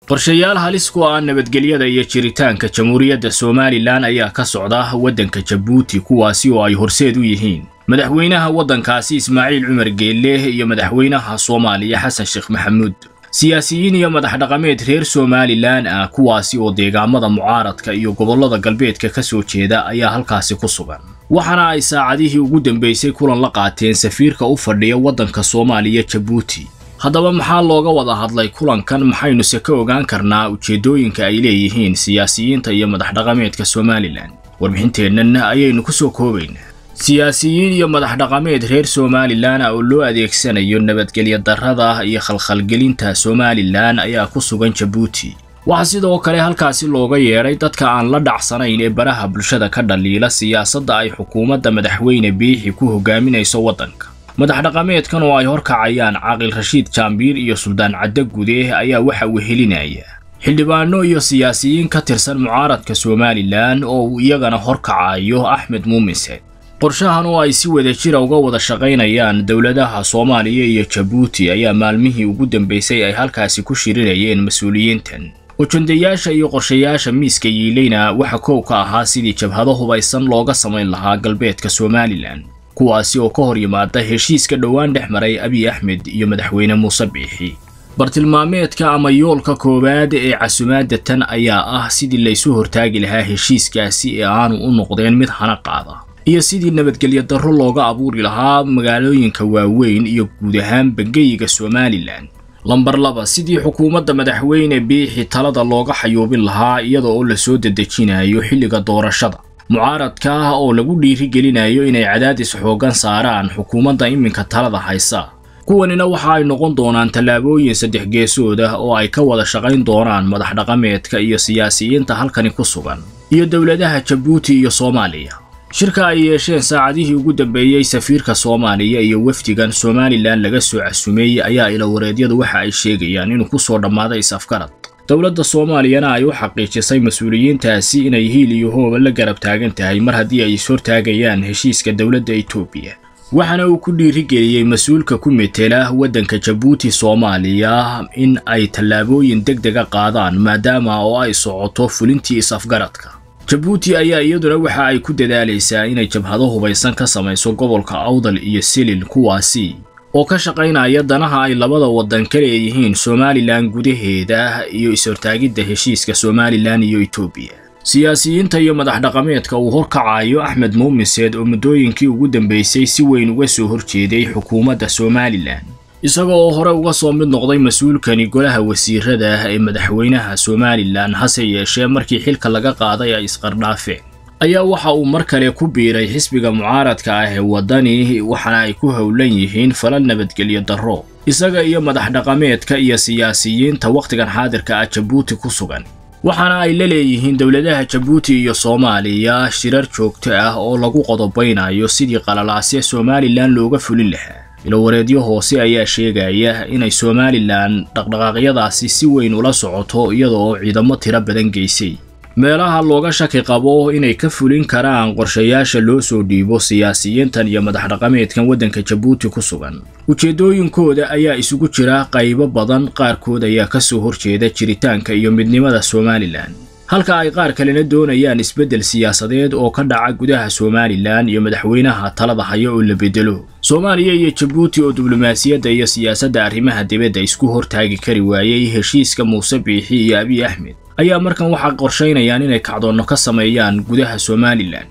qorshayaal halis ku ah nabadgelyada iyo jiritaanka jamhuuriyadda somalilan ayaa ka socda waddanka jabuuti kuwaasi oo ay horseed u yihiin madaxweynaha waddankaasi ismaaciil cumar geelle iyo madaxweynaha soomaaliya xasan sheekh maxamuud siyaasiyiin iyo madax dhaqameed reer somalilan ah kuwaasi oo deegaamada mucaaradka iyo gobollada galbeedka ka soo jeeda ayaa halkaasi ku sugan waxaana ay saacadihii ugu dambaysay kulan la qaateen safiirka u fadhiya waddanka soomaaliya jabuuti haddaba maxaa looga wada hadlay kulankan maxaynuse ka ogaan karnaa ujeeddooyinka ay leeyihiin siyaasiyiinta iyo madax dhaqameedka somalilan warbixinteennan ayaynu ku soo koobaynaa siyaasiyiin iyo madax dhaqameed reer somalilan oo loo adeegsanayo nabadgelyo darrada iyo khalkhalgelinta somalilan ayaa ku sugan jabuuti waxaa sidoo kale halkaasi looga yeedhay dadka aan la dhacsanayn ee baraha bulshada ka dhaliila siyaasadda ay xukuumadda madaxweyne biixi ku hogaaminayso waddanka madax dhaqameedkan oo ay horkacayaan caaqil rashiid jaambiir iyo suldaan cadde gude ayaa waxa uu helinaya xildhibaano iyo siyaasiyiin ka tirsan mucaaradka somalilan oo uu iyagana horkacayo axmed muuminse qorshahan oo ay si wada jira uga wada shaqaynayaan dowladaha soomaaliya iyo jabuuti ayaa maalmihii ugu dambaysay ay halkaasi ku shirinayeen mas-uuliyiintan ujandayaasha iyo qorshayaasha miiska yiilayna waxa koow ka ahaa sidii jabhado hubaysan looga samayn lahaa galbeedka somalilan kuwaasi oo ka hor yimaada heshiiska dhowaan dhex maray abiy axmed iyo madaxweyne muuse biixi bartilmaameedka ama yoolka koowaad ee casumaadda tan ayaa ah sidii laysu hortaagi lahaa heshiiskaasi ee aanu u noqdeen mid hana qaada iyo sidii nabadgelyo darro looga abuuri lahaa magaalooyinka waaweyn iyo guud ahaan bangeyiga somalilan lambar laba sidii xukuumadda madaxweyne biixi talada looga xayuubin lahaa iyada oo lasoo dedejinayo xilliga doorashada mucaaradka ah oo lagu dhiirigelinayo inay cadaadis xooggan saaraan xukuumadda iminka talada haysa kuwanina waxa ay noqon doonaan tallaabooyin saddex geesood ah oo ay ka wada shaqayn doonaan madax dhaqameedka iyo siyaasiyiinta halkani ku sugan iyo dowladaha jabuuti iyo soomaaliya shirka ay yeesheen saacadihii ugu dambeeyey safiirka soomaaliya iyo wafdigan somalilan laga soo casumeeyey ayaa ilawareedyadu waxa ay sheegayaan inuu ku soo dhammaaday is-afgarad dowladda soomaaliyana ay u xaqiijisay mas-uuliyiintaasi inay hiil iyo hooba la garab taagan tahay mar haddii ay ishortaagayaan heshiiska dowladda etoobiya waxaana uu ku dhiirigeliyey mas-uulka ku metela waddanka jabuuti soomaaliya in ay tallaabooyin deg dega qaadaan maadaama oo ay socoto fulintii is-afgaradka jabuuti ayaa iyaduna waxa ay ku dadaalaysaa inay jabhado hubaysan ka samayso gobolka awdal iyo silil kuwaasi oo ka shaqaynaya danaha ay labada waddan ka leeyihiin somalilan gudaheeda iyo is-hortaagidda heshiiska somalilan iyo etoobiya siyaasiyiinta iyo madax dhaqameedka uu horkacayo axmed muumiseed oo muddooyinkii ugu dambaysay si weyn uga soo horjeeday xukuumadda somalilan isaga oo hore uga soo mid noqday mas-uulkani golaha wasiirada ee madaxweynaha somalilan hase yeeshee markii xilka laga qaaday ay isqardhaafeen ayaa waxa uu mar kale ku biiray xisbiga mucaaradka ah ee waddani waxaana ay ku howlan yihiin falal nabadgelyo darro isaga iyo madax dhaqameedka iyo siyaasiyiinta wakhtigan xaadirka ah jabuuti ku sugan waxaana ay la leeyihiin dowladaha jabuuti iyo soomaaliya shirar joogto ah oo lagu qodobaynayo sidii qalalaasya somalilan looga fulin lahaa ilowareedyo hoose ayaa sheegaya inay somalilan dhaqdhaqaaqyadaasi si weyn ula socoto iyada oo ciidamo tiro badan geysay meelaha looga shaki qabo inay ka fulin karaan qorshayaasha loo soo dhiibo siyaasiyiintan iyo madax dhaqameedkan waddanka jabuuti ku sugan ujeeddooyinkooda ayaa isugu jira qaybo badan qaarkood ayaa ka soo horjeeda jiritaanka iyo midnimada somalilan halka ay qaar kalena doonayaan isbeddel siyaasadeed oo ka dhaca gudaha somalilan iyo madaxweynaha talada haya oo la bedelo soomaaliya iyo jabuuti oo diblomaasiyadda iyo siyaasadda arrimaha dibadda isku hortaagi kari waayey heshiiska muuse biixi iyo abiy axmed ayaa markan waxaa qorshaynayaan inay kacdoonno ka sameeyaan gudaha somalilan